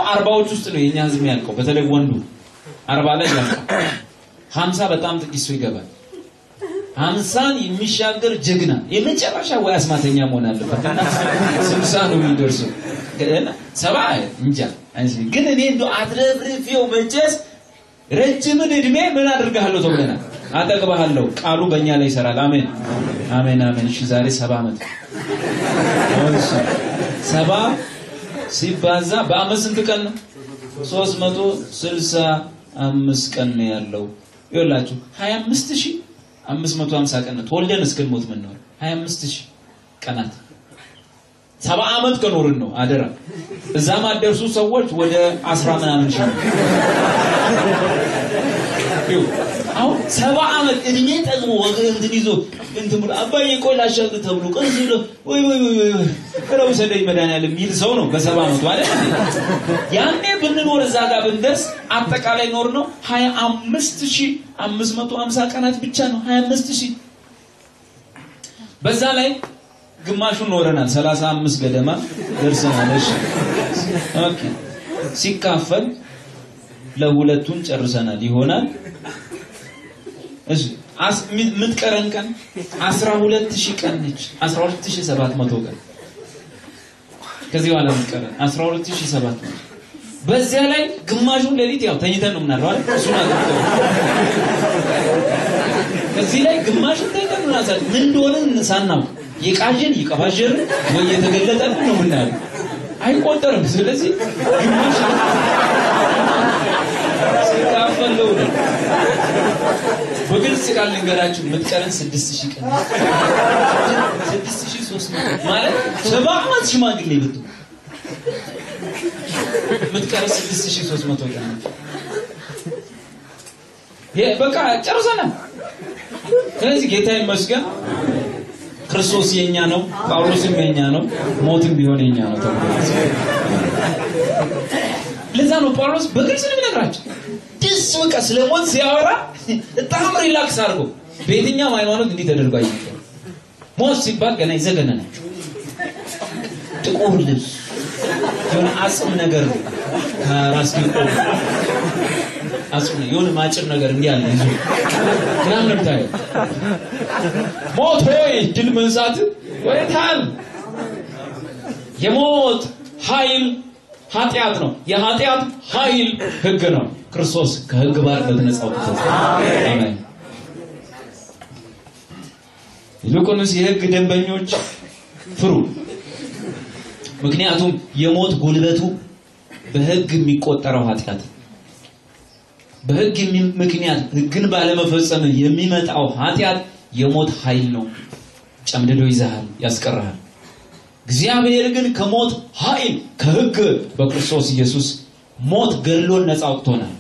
አርባዎች ውስጥ ነው የኛ ህዝብ ያልቀው፣ በተለይ ወንዱ አርባ ላይ ያልቀው። ሀምሳ በጣም ጥቂት ሰው ይገባል። ሀምሳን የሚሻገር ጀግና የመጨረሻ ወይ አስማተኛ መሆን አለበት እና ስልሳ ነው የሚደርሰው። ሰባ እንጃ ግን እኔ እንደ አትረፍርፌው መቼስ ረጅምን እድሜ ምን አድርግሃለሁ ተብለናል። አጠግባሃለሁ። ቃሉ በእኛ ላይ ይሰራል። አሜን አሜን አሜን። እሺ ዛሬ ሰባ ዓመት እሺ ሰባ ሲባዛ በአመት ስንት ቀን ነው? ሶስት መቶ ስልሳ አምስት ቀን ነው ያለው። ይኸውላችሁ ሀያ አምስት ሺህ አምስት መቶ ሀምሳ ቀን ነው ተወልደን እስክንሞት ምንኖር ሀያ አምስት ሺህ ቀናት ሰባ ዓመት ከኖርን ነው አደራ። እዛ ማደርሱ ሰዎች ወደ አስራ ምናምን ሺህ አሁን ሰባ ዓመት እድሜ ጠቅሞ ወገን እንትን ይዞ እንትን ብሎ አባዬ ቆይ ላሻግር ተብሎ ቀስ ብሎ ወይ ወይ ወይ ወይ ኧረ ውሰደኝ መድኃኒዓለም የሚል ሰው ነው በሰባ ዓመቱ አይደል? ያኔ ብንኖር እዛ ጋር ብንደርስ አጠቃላይ ኖር ነው ሀያ አምስት ሺህ አምስት መቶ ሀምሳ ቀናት ብቻ ነው ሀያ አምስት ሺህ በዛ ላይ ግማሹን ኖረናል። ሰላሳ አምስት ገደማ ደርሰናል። እሺ ኦኬ ሲካፈል ለሁለቱን ጨርሰናል ይሆናል። እሺ የምትቀረን ቀን 12000 ቀን ነች። 12700 ቀን ከዚህ በኋላ የምትቀረን 12700 በዚያ ላይ ግማሹን ሌሊት ያው ተኝተን ነው ምናለው አይደል? እሱን አድርገው ከዚህ ላይ ግማሹን ተኝተን ነው ናሳል ምን እንደሆነ ሳናውቅ የቃዥን ይቀባዥር ወይ የተገለጠልን ነው ምናለው አይቆጠርም። ስለዚህ ግማሽ ሲካፈለው ነው በግልጽ ቃል ልንገራችሁ የምትቀረን ስድስት ሺህ ቀን ስድስት ሺህ ሦስት መቶ ማለት ሰባ ዓመት ሽማግሌ ብትሆን የምትቀረን ስድስት ሺህ ሦስት መቶ ቀን በቃ ጨርሰናል። ስለዚህ ጌታ ይመስገን ክርስቶስ የኛ ነው፣ ጳውሎስም የኛ ነው፣ ሞትም ቢሆን የኛ ነው ተብሎ ለዛ ነው ጳውሎስ በግልጽ ነው የሚነግራቸው። ደስ በቃ ስለ ሞት ሲያወራ በጣም ሪላክስ አድርጎ በየትኛውም ሃይማኖት እንዲህ ተደርጎ አይነገርም። ሞት ሲባል ገና ይዘገነናል። ጥቁር ልብስ የሆነ አጽም ነገር ከራስ አጽም የሆነ ማጭር ነገር እንዲህ አለ ይዞ ምናምን ነው የምታየው። ሞት ሆይ ድል መንሳት ወይታል። የሞት ኃይል ኃጢአት ነው። የኃጢአት ኃይል ህግ ነው። ክርስቶስ ከህግ ባርነት ነፃ አውጥቶት አሜን። ይልቁንስ የህግ ደንበኞች ፍሩ፣ ምክንያቱም የሞት ጉልበቱ በህግ የሚቆጠረው ኃጢአት በህግ ምክንያት ህግን ባለመፈጸም የሚመጣው ኃጢአት የሞት ኃይል ነው። ጨምድዶ ይዛሃል፣ ያስቀርሃል። እግዚአብሔር ግን ከሞት ኃይል ከህግ በክርስቶስ ኢየሱስ ሞት ገድሎን ነፃ አውጥቶናል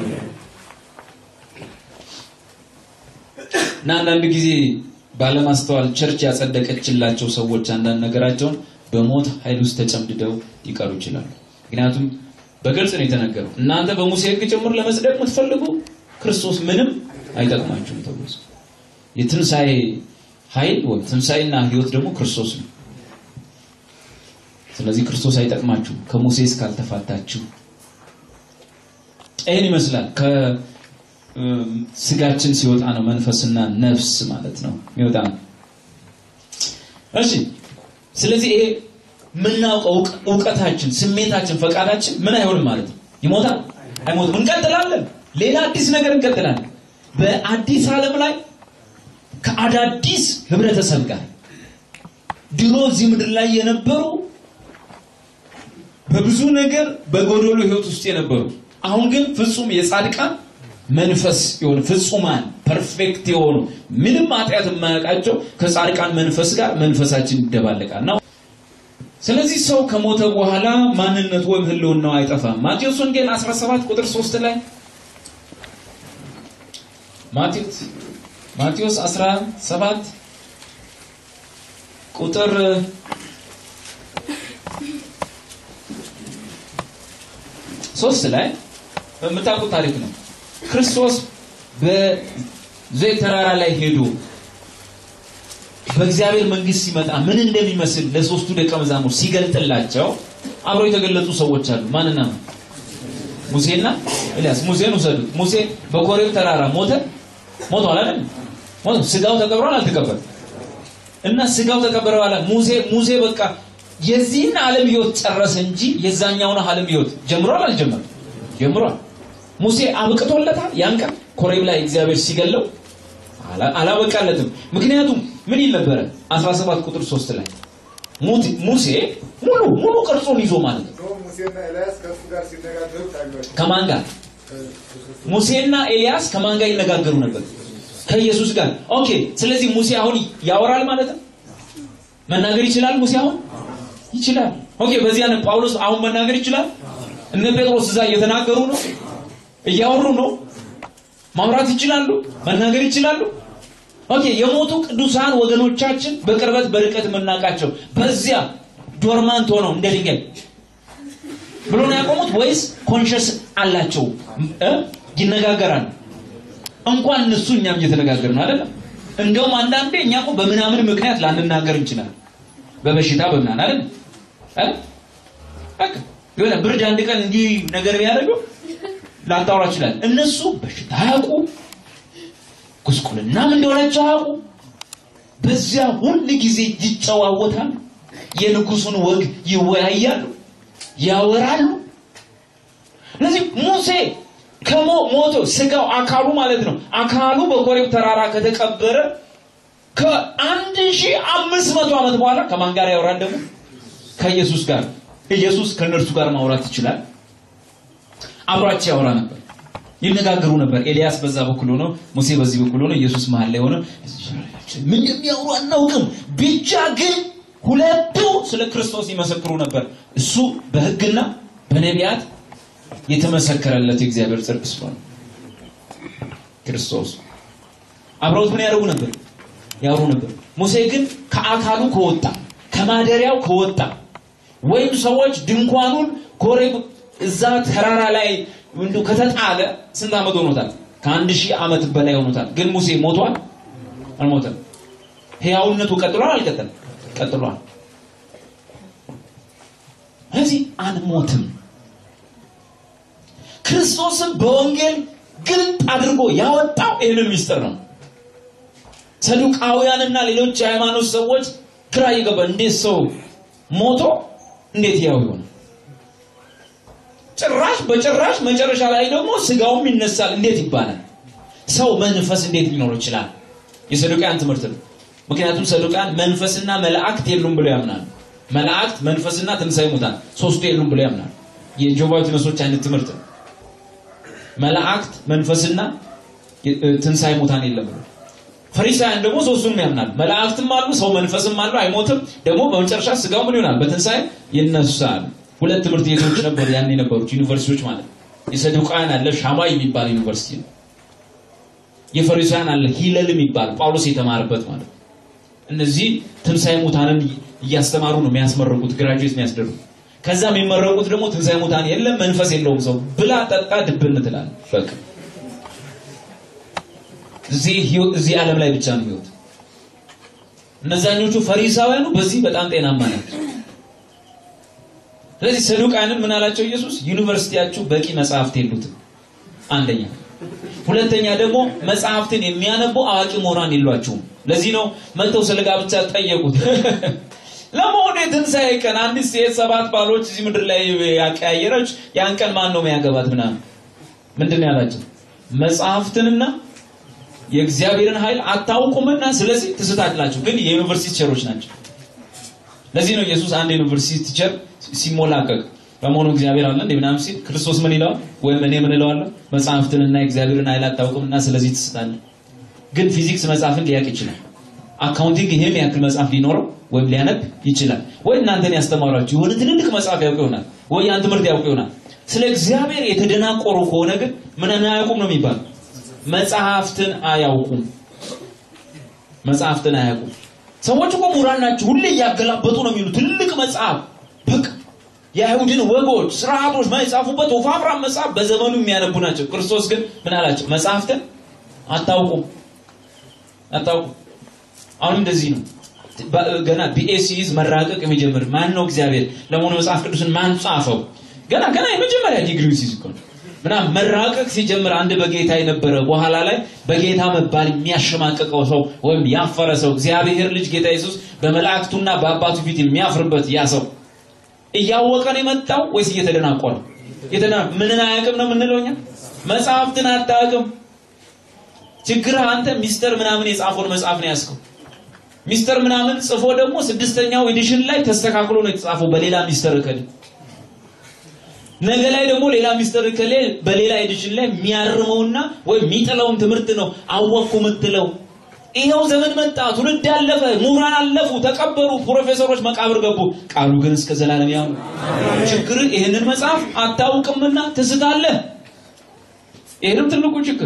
እና አንዳንድ ጊዜ ባለማስተዋል ቸርች ያጸደቀችላቸው ሰዎች አንዳንድ ነገራቸውን በሞት ኃይል ውስጥ ተጨምድደው ሊቀሩ ይችላሉ። ምክንያቱም በግልጽ ነው የተነገረው። እናንተ በሙሴ ህግ ጭምር ለመጽደቅ የምትፈልጉ ክርስቶስ ምንም አይጠቅማችሁም ተብሎ የትንሣኤ ኃይል ወይ ትንሣኤና ህይወት ደግሞ ክርስቶስ ነው። ስለዚህ ክርስቶስ አይጠቅማችሁ ከሙሴ እስካልተፋታችሁ። ይህን ይመስላል። ከስጋችን ሲወጣ ነው መንፈስና ነፍስ ማለት ነው የሚወጣ ነው። እሺ፣ ስለዚህ ይሄ የምናውቀው እውቀታችን፣ ስሜታችን፣ ፈቃዳችን ምን አይሆንም ማለት ነው። ይሞታል? አይሞትም። እንቀጥላለን። ሌላ አዲስ ነገር እንቀጥላለን። በአዲስ ዓለም ላይ ከአዳዲስ ህብረተሰብ ጋር ድሮ እዚህ ምድር ላይ የነበሩ በብዙ ነገር በጎዶሎ ህይወት ውስጥ የነበሩ አሁን ግን ፍጹም የጻድቃን መንፈስ የሆኑ ፍጹማን ፐርፌክት የሆኑ ምንም ኃጢአት የማያውቃቸው ከጻድቃን መንፈስ ጋር መንፈሳችን ይደባለቃል ነው። ስለዚህ ሰው ከሞተ በኋላ ማንነቱ ወይም ህልውናው አይጠፋም። ማቴዎስ ወንጌል 17 ቁጥር 3 ላይ ማቴዎስ ማቴዎስ 17 ቁጥር ሶስት ላይ በምታውቁት ታሪክ ነው። ክርስቶስ በዘይት ተራራ ላይ ሄዶ በእግዚአብሔር መንግስት ሲመጣ ምን እንደሚመስል ለሶስቱ ደቀ መዛሙርት ሲገልጥላቸው አብረው የተገለጡ ሰዎች አሉ። ማንና ሙሴና ኤልያስ ሙሴን ውሰዱት። ሙሴ በኮሬብ ተራራ ሞተ ሞቷል አይደል? ሞቶ ስጋው ተቀብሯል አልተቀበረም? እና ስጋው ተቀበረ በኋላ ሙሴ ሙሴ በቃ የዚህን ዓለም ህይወት ጨረሰ እንጂ የዛኛውን ዓለም ህይወት ጀምሯል አልጀመረም? ጀምሯል። ሙሴ አብቅቶለታል። ያን ቀን ኮሬብ ላይ እግዚአብሔር ሲገለው አላበቃለትም። ምክንያቱም ምን ይል ነበረ? 17 ቁጥር 3 ላይ ሙሴ ሙሉ ሙሉ ቅርጹን ይዞ ማለት ነው። ሙሴና ኤልያስ ከእሱ ጋር ሲነጋገሩ ታዩአቸው። ከማን ጋር? ሙሴና ኤልያስ ከማን ጋር ይነጋገሩ ነበር? ከኢየሱስ ጋር። ኦኬ። ስለዚህ ሙሴ አሁን ያወራል ማለት ነው። መናገር ይችላል። ሙሴ አሁን ይችላል። ኦኬ። በዚያ ነው ጳውሎስ አሁን መናገር ይችላል። እነ ጴጥሮስ እዛ እየተናገሩ ነው፣ እያወሩ ነው። ማውራት ይችላሉ፣ መናገር ይችላሉ። ኦኬ። የሞቱ ቅዱሳን ወገኖቻችን በቅርበት በርቀት የምናውቃቸው በዚያ ዶርማንት ሆነው እንደ ድንጋይ ብሎ ነው ያቆሙት ወይስ ኮንሽስ አላቸው እ ይነጋገራሉ? እንኳን እነሱ እኛም እየተነጋገርን አይደለም። እንደውም አንዳንዴ እኛ እኮ በምናምን ምክንያት ላንናገር እንችላለን። በበሽታ በምናምን አይደል አይደል? በቃ የሆነ ብርድ አንድ ቀን እንዲህ ነገር ቢያደርገው ላታወራ ይችላል። እነሱ በሽታ አያውቁ፣ ጉስቁልናም እንደሆነች አያውቁ። በዚያ ሁል ጊዜ ይጨዋወታሉ። የንጉሱን ወግ ይወያያሉ፣ ያወራሉ። ስለዚህ ሙሴ ከሞ ሞቶ ስጋው አካሉ ማለት ነው አካሉ በኮሬብ ተራራ ከተቀበረ ከአንድ ሺህ አምስት መቶ ዓመት በኋላ ከማን ጋር ያወራል ደግሞ ከኢየሱስ ጋር ኢየሱስ ከእነርሱ ጋር ማውራት ይችላል አብሯቸው ያወራ ነበር ይነጋገሩ ነበር ኤልያስ በዛ በኩል ሆኖ ሙሴ በዚህ በኩል ሆኖ ኢየሱስ መሀል ላይ ሆኖ ምን እንደሚያወሩ አናውቅም ብቻ ግን ሁለቱ ስለ ክርስቶስ ይመሰክሩ ነበር እሱ በህግና በነቢያት የተመሰከረለት የእግዚአብሔር ጽድቅ ስለሆነ ክርስቶስ አብረውት ምን ያደርጉ ነበር ያወሩ ነበር ሙሴ ግን ከአካሉ ከወጣ ከማደሪያው ከወጣ ወይም ሰዎች ድንኳኑን ኮሬብ እዛ ተራራ ላይ እንዱ ከተጣለ ስንት ዓመት ሆኖታል ከአንድ ሺህ ዓመት በላይ ሆኖታል ግን ሙሴ ሞቷል አልሞተም ህያውነቱ ቀጥሏል አልቀጠለም ቀጥሏል ስለዚህ አንሞትም ክርስቶስን በወንጌል ግልጥ አድርጎ ያወጣው ይህንን ሚስጥር ነው ሰዱቃውያንና ሌሎች የሃይማኖት ሰዎች ግራ ይገባ እንዴት ሰው ሞቶ እንዴት ያው ይሆነ ጭራሽ በጭራሽ መጨረሻ ላይ ደግሞ ስጋውም ይነሳል እንዴት ይባላል ሰው መንፈስ እንዴት ሊኖር ይችላል የሰዱቃያን ትምህርት ነው ምክንያቱም ሰዱቃያን መንፈስና መላእክት የሉም ብለው ያምናሉ መላእክት መንፈስና ትንሣኤ ሙታን ሶስቱ የሉም ብለው ያምናሉ የጆቫ ዊትነሶች አይነት ትምህርት ነው መላእክት መንፈስና ትንሣኤ ሙታን የለም ብሎ ፈሪሳውያን ደግሞ ሶስቱንም ያምናል መላእክትም አሉ ሰው መንፈስም አሉ አይሞትም ደግሞ በመጨረሻ ስጋው ምን ይሆናል በትንሣኤ ይነሳል ሁለት ትምህርት ቤቶች ነበሩ ያን የነበሩት ዩኒቨርሲቲዎች ማለት የሰዱቃውያን አለ ሻማይ የሚባል ዩኒቨርሲቲ ነው የፈሪሳውያን አለ ሂለል የሚባል ጳውሎስ የተማረበት ማለት እነዚህ ትንሣኤ ሙታንን እያስተማሩ ነው የሚያስመረቁት ግራጁዌት የሚያስደርጉ ከዛ የሚመረቁት ደግሞ ትንሣኤ ሙታን የለም መንፈስ የለውም ሰው ብላ ጠጣ ድብን ትላል በቃ እዚህ ዓለም ላይ ብቻ ነው ህይወት እነዛኞቹ ፈሪሳውያኑ በዚህ በጣም ጤናማ ናቸው ስለዚህ ሰዱቃያንን ምን አላቸው ኢየሱስ ዩኒቨርሲቲያችሁ በቂ መጽሐፍት የሉትም አንደኛ ሁለተኛ ደግሞ መጽሐፍትን የሚያነቡ አዋቂ ምሁራን የሏቸውም ለዚህ ነው መጥተው ስለ ጋብቻ ጠየቁት ለመሆኑ የትንሣኤ ቀን አንዲት ሴት ሰባት ባሎች እዚህ ምድር ላይ ያቀያየረች ያን ቀን ማን ነው የሚያገባት ምናምን ምንድን ነው ያላቸው መጽሐፍትንና የእግዚአብሔርን ኃይል አታውቁምና ስለዚህ ትስታላችሁ ግን የዩኒቨርሲቲ ቲቸሮች ናቸው ለዚህ ነው ኢየሱስ አንድ ዩኒቨርሲቲ ቲቸር ሲሞላቀቅ በመሆኑ እግዚአብሔር አለ እንደ ምናምን ሲል ክርስቶስ ምን ይለዋል ወይም እኔ ምን እለዋለሁ መጽሐፍትንና የእግዚአብሔርን ኃይል አታውቅምና ስለዚህ ትስታለህ ግን ፊዚክስ መጽሐፍን ሊያውቅ ይችላል አካውንቲንግ ይሄን ያክል መጽሐፍ ሊኖረው ወይም ሊያነብ ይችላል ወይ እናንተን ያስተማሯችሁ የሆነ ትልልቅ መጽሐፍ ያውቅ ይሆናል ወይ ያን ትምህርት ያውቅ ይሆናል ስለ እግዚአብሔር የተደናቆሩ ከሆነ ግን ምን አያውቁም ነው የሚባለው መጽሐፍትን አያውቁም መጽሐፍትን አያውቁም ሰዎች እኮ ምሁራን ናቸው ሁሌ እያገላበጡ ነው የሚሉ ትልቅ መጽሐፍ በቃ የአይሁድን ወጎች ስርዓቶች የጻፉበት ወፋፍራም መጽሐፍ በዘመኑ የሚያነቡ ናቸው ክርስቶስ ግን ምን አላቸው መጽሐፍትን አታውቁም አታውቁም አሁን እንደዚህ ነው ገና ቢኤሲዝ መራቀቅ የሚጀምር ማን ነው እግዚአብሔር ለመሆኑ መጽሐፍ ቅዱስን ማን ጻፈው ገና ገና የመጀመሪያ ዲግሪ ሲይዝ እኮ ምናምን መራቀቅ ሲጀምር አንድ በጌታ የነበረ በኋላ ላይ በጌታ መባል የሚያሸማቀቀው ሰው ወይም ያፈረ ሰው እግዚአብሔር ልጅ ጌታ ኢየሱስ በመላእክቱና በአባቱ ፊት የሚያፍርበት ያ ሰው እያወቀ ነው የመጣው ወይስ እየተደናቆረ? የተደና ምንን አያውቅም ነው የምንለው እኛ? መጽሐፍትን አታውቅም። ችግርህ አንተ ሚስተር ምናምን የጻፈውን መጽሐፍ ነው ያዝከው። ሚስተር ምናምን ጽፎ ደግሞ ስድስተኛው ኤዲሽን ላይ ተስተካክሎ ነው የተጻፈው በሌላ ሚስተር እከሌ። ነገ ላይ ደግሞ ሌላ ሚስተር እከሌ በሌላ ኤዲሽን ላይ የሚያርመውና ወይም የሚጥለውን ትምህርት ነው አወቅኩ የምትለው። ይኸው ዘመን መጣ፣ ትውልድ አለፈ፣ ምሁራን አለፉ፣ ተቀበሩ፣ ፕሮፌሰሮች መቃብር ገቡ። ቃሉ ግን እስከ ዘላለም ያው ነው። ችግር ይህንን መጽሐፍ አታውቅምና ትስታለህ። ይህንም ትልቁ ችግር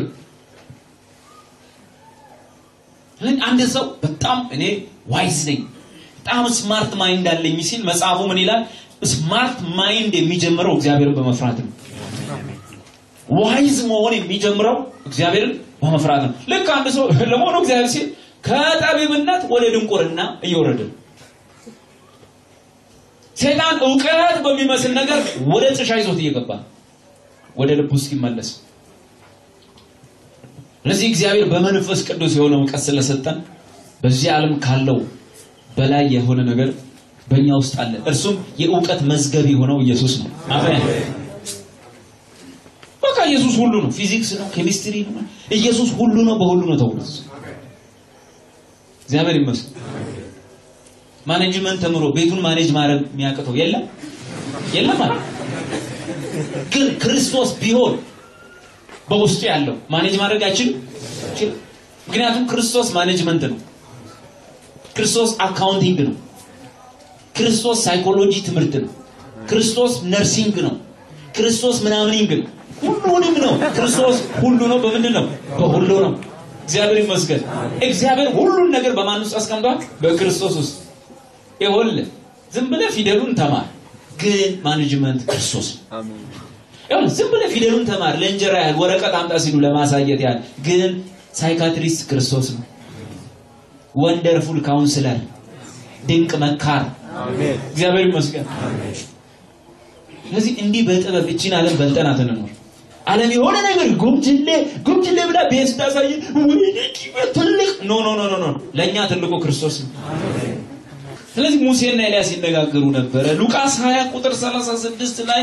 አንድ ሰው በጣም እኔ ዋይዝ ነኝ በጣም ስማርት ማይንድ አለኝ ሲል መጽሐፉ ምን ይላል? ስማርት ማይንድ የሚጀምረው እግዚአብሔርን በመፍራት ነው። ዋይዝ መሆን የሚጀምረው እግዚአብሔርን በመፍራት ነው። ልክ አንድ ሰው ለመሆኑ እግዚአብሔር ሲል ከጠቢብነት ወደ ድንቁርና እየወረደ ነው። ሴጣን እውቀት በሚመስል ነገር ወደ ጥሻ ይዞት እየገባ ነው፣ ወደ ልቡ እስኪመለስ ስለዚህ እግዚአብሔር በመንፈስ ቅዱስ የሆነ እውቀት ስለሰጠን በዚህ ዓለም ካለው በላይ የሆነ ነገር በእኛ ውስጥ አለ። እርሱም የእውቀት መዝገብ የሆነው ኢየሱስ ነው። አሜን። በቃ ኢየሱስ ሁሉ ነው። ፊዚክስ ነው፣ ኬሚስትሪ ነው። ኢየሱስ ሁሉ ነው፣ በሁሉ ነው ተብሎ እግዚአብሔር ይመስገን። ማኔጅመንት ተምሮ ቤቱን ማኔጅ ማድረግ የሚያቅተው የለም የለም ማለት ግን ክርስቶስ ቢሆን በውስጡ ያለው ማኔጅ ማድረግ አይችልም። ምክንያቱም ክርስቶስ ማኔጅመንት ነው። ክርስቶስ አካውንቲንግ ነው። ክርስቶስ ሳይኮሎጂ ትምህርት ነው። ክርስቶስ ነርሲንግ ነው። ክርስቶስ ምናምኒንግ ነው። ሁሉንም ነው። ክርስቶስ ሁሉ ነው። በምንድን ነው? በሁሉ ነው። እግዚአብሔር ይመስገን። እግዚአብሔር ሁሉን ነገር በማን ውስጥ አስቀምጧል? በክርስቶስ ውስጥ። ይኸውልህ ዝም ብለህ ፊደሉን ተማር፣ ግን ማኔጅመንት ክርስቶስ ነው። ያው ዝም ብለህ ፊደሉን ተማር ለእንጀራ ያህል ወረቀት አምጣ ሲሉ ለማሳየት ያህል ግን ሳይካትሪስት ክርስቶስ ነው። ወንደርፉል ካውንስለር፣ ድንቅ መካር፣ እግዚአብሔር ይመስገን። ስለዚህ እንዲህ በጥበብ እቺን ዓለም በልጠናት እንኖር። ዓለም የሆነ ነገር ጉምጅሌ ጉምጅሌ ብላ ቤት ስታሳይ ወይኔ ኪበት ትልቅ ኖ ኖ ኖ ኖ ኖ ለእኛ ትልቁ ክርስቶስ ነው። ስለዚህ ሙሴና ኤልያስ ይነጋገሩ ነበረ። ሉቃስ 20 ቁጥር 36 ላይ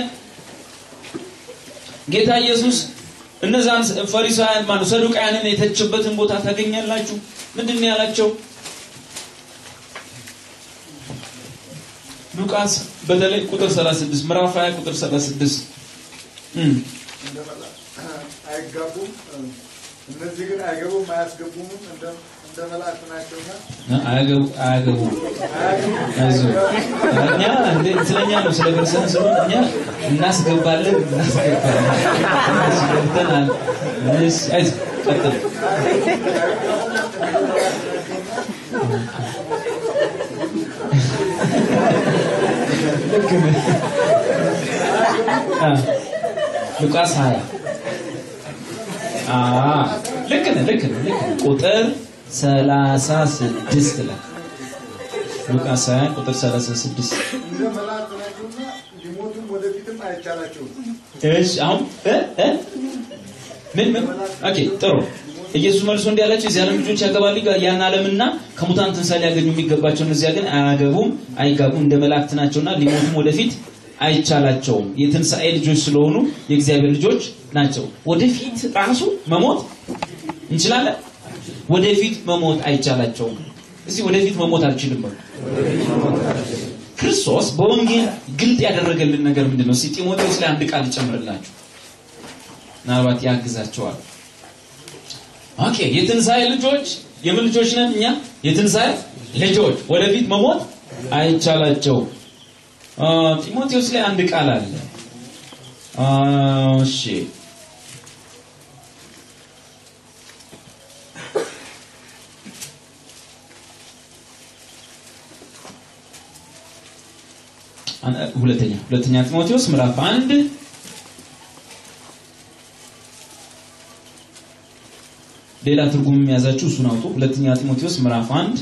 ጌታ ኢየሱስ እነዛን ፈሪሳውያን ማነው ሰዱቃውያንን የተችበትን ቦታ ታገኛላችሁ። ምንድን ነው ያላቸው? ሉቃስ በተለይ ቁጥር 36 ምዕራፍ 20 ቁጥር 36 አይጋቡም። እነዚህ ግን አይገቡም አያስገቡም እንደ እንደ መላእክት ናቸውና አያገቡ አያገቡ አይዞህ እኛ እንደ ስለኛ ነው ስለ ክርስቲያን ስለሆነ እኛ እናስገባለን እናስገባለን እናስገብተናል እሺ አይዞህ ቀጥል ልክ ነህ አ ሉቃስ 20 አ ልክ ነህ ልክ ነህ ልክ ነህ ቁጥር 36 ላይ ሉቃስ 20 ቁጥር 36 እንደ መላእክት ናቸውና ሊሞቱም ወደፊትም አይቻላቸውም። እሺ አሁን እ እ ምን ምን ኦኬ ጥሩ ኢየሱስ መልሶ እንዲህ አላቸው የዚህ ዓለም ልጆች ያገባሉ ያን ዓለምና ከሙታን ትንሣኤ ሊያገኙ የሚገባቸው እነዚያ ግን አያገቡም አይጋቡም እንደ መላእክት ናቸውና ሊሞቱም ወደፊት አይቻላቸውም የትንሣኤ ልጆች ስለሆኑ የእግዚአብሔር ልጆች ናቸው ወደፊት ራሱ መሞት እንችላለን ወደፊት መሞት አይቻላቸውም እዚህ ወደፊት መሞት አልችልም በሉ ክርስቶስ በወንጌል ግልጥ ያደረገልን ነገር ምንድን ነው? እስኪ ጢሞቴዎስ ላይ አንድ ቃል ልጨምርላችሁ፣ ምናልባት ያግዛቸዋል። ኦኬ የትንሣኤ ልጆች የምን ልጆች ነን እኛ? የትንሣኤ ልጆች ወደፊት መሞት አይቻላቸውም። አ፣ ጢሞቴዎስ ላይ አንድ ቃል አለ። አ፣ እሺ ሁለተኛ ሁለተኛ ጢሞቴዎስ ምዕራፍ አንድ ሌላ ትርጉም የሚያዛችሁ እሱን አውጡ። ሁለተኛ ጢሞቴዎስ ምዕራፍ አንድ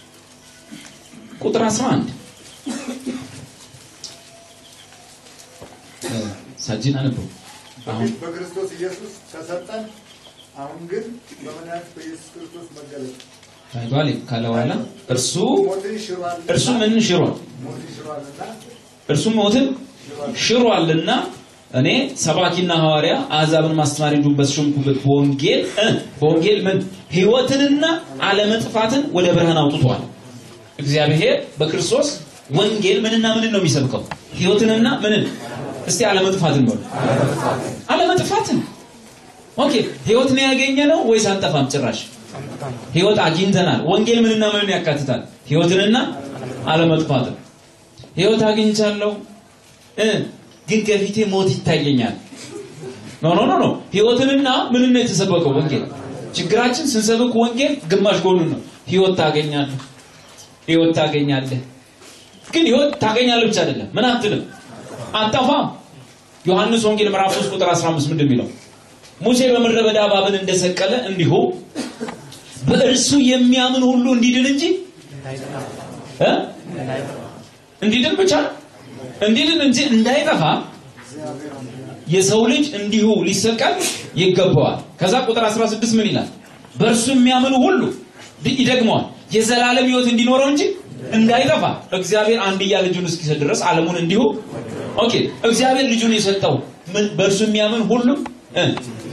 ቁጥር 11 ሳጅን አነበው በፊት በክርስቶስ ኢየሱስ ተሰጠን። አሁን ግን በመድኃኒት በኢየሱስ ክርስቶስ መገለጥ ታይቷል ካለ በኋላ እርሱ ሞትን ሽሯል እርሱ ምን ሽሯል? ሞትን ሽሯልና እርሱ ሞትን ሽሯልና እኔ ሰባኪና ሐዋርያ አሕዛብን ማስተማር እንዲሁም በተሾምኩበት በወንጌል እ በወንጌል ምን ሕይወትንና አለመጥፋትን ወደ ብርሃን አውጥቷል። እግዚአብሔር በክርስቶስ ወንጌል ምንና ምንን ነው የሚሰብከው? ሕይወትንና ምንን? እስቲ አለመጥፋትን በሉ። አለመጥፋትን። ኦኬ ሕይወት ነው ያገኘ ነው ወይስ አንጠፋም? ጭራሽ ሕይወት አግኝተናል። ወንጌል ምንና ምንን ያካትታል? ሕይወትንና አለመጥፋትን። ሕይወት አግኝቻለሁ እ ግን ከፊቴ ሞት ይታየኛል። ኖ ኖ ኖ ኖ ሕይወትንና ምንን ነው የተሰበከው? ወንጌል። ችግራችን ስንሰብክ ወንጌል ግማሽ ጎኑን ነው። ሕይወት ታገኛለህ፣ ሕይወት ታገኛለህ። ግን ሕይወት ታገኛለህ ብቻ አይደለም። ምን አትልም፣ አጠፋም። ዮሐንስ ወንጌል ምዕራፍ 3 ቁጥር 15 ምንድን የሚለው ሙሴ በምድረ በዳ እባብን እንደሰቀለ እንዲሁ በእርሱ የሚያምን ሁሉ እንዲድን እንጂ እ እንዲድን ብቻ እንዲድን እንጂ እንዳይጠፋ የሰው ልጅ እንዲሁ ሊሰቀል ይገባዋል። ከዛ ቁጥር 16 ምን ይላል? በእርሱ የሚያምኑ ሁሉ ይደግመዋል የዘላለም ሕይወት እንዲኖረው እንጂ እንዳይጠፋ እግዚአብሔር አንድያ ልጁን እስኪሰጥ ድረስ ዓለሙን እንዲሁ ኦኬ እግዚአብሔር ልጁን የሰጠው ምን በእርሱ የሚያምን ሁሉ እ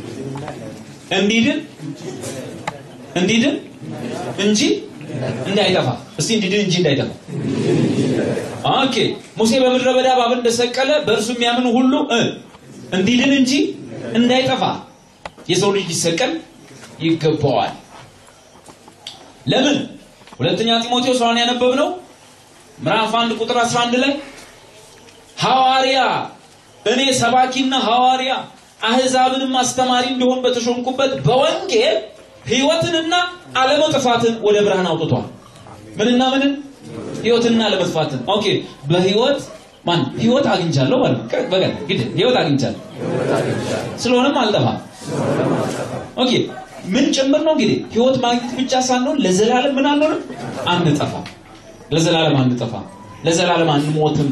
እንዲድን እንዲድን እንጂ እንዳይጠፋ እስቲ እንዲድን እንጂ እንዳይጠፋ ኦኬ ሙሴ በምድረ በዳ እባብን እንደሰቀለ በእርሱ የሚያምን ሁሉ እ እንዲድን እንጂ እንዳይጠፋ የሰው ልጅ ሊሰቀል ይገባዋል። ለምን? ሁለተኛ ጢሞቴዎስ አሁን ያነበብነው ምዕራፍ 1 ቁጥር 11 ላይ ሐዋርያ እኔ ሰባኪና ሐዋርያ አህዛብንም አስተማሪ እንዲሆን በተሾምኩበት በወንጌል ሕይወትንና አለመጥፋትን ወደ ብርሃን አውጥቷል። ምንና ምንን? ሕይወትንና አለመጥፋትን። ኦኬ በሕይወት ማን ሕይወት አግኝቻለሁ ማለት ነው። በቃ ግድ ሕይወት አግኝቻለሁ ስለሆነም አልጠፋም። ኦኬ ምን ጭምር ነው እንግዲህ ሕይወት ማግኘት ብቻ ሳንሆን ለዘላለም ምን አንሆንም? አንጠፋም። ለዘላለም አንጠፋም። ለዘላለም አንሞትም።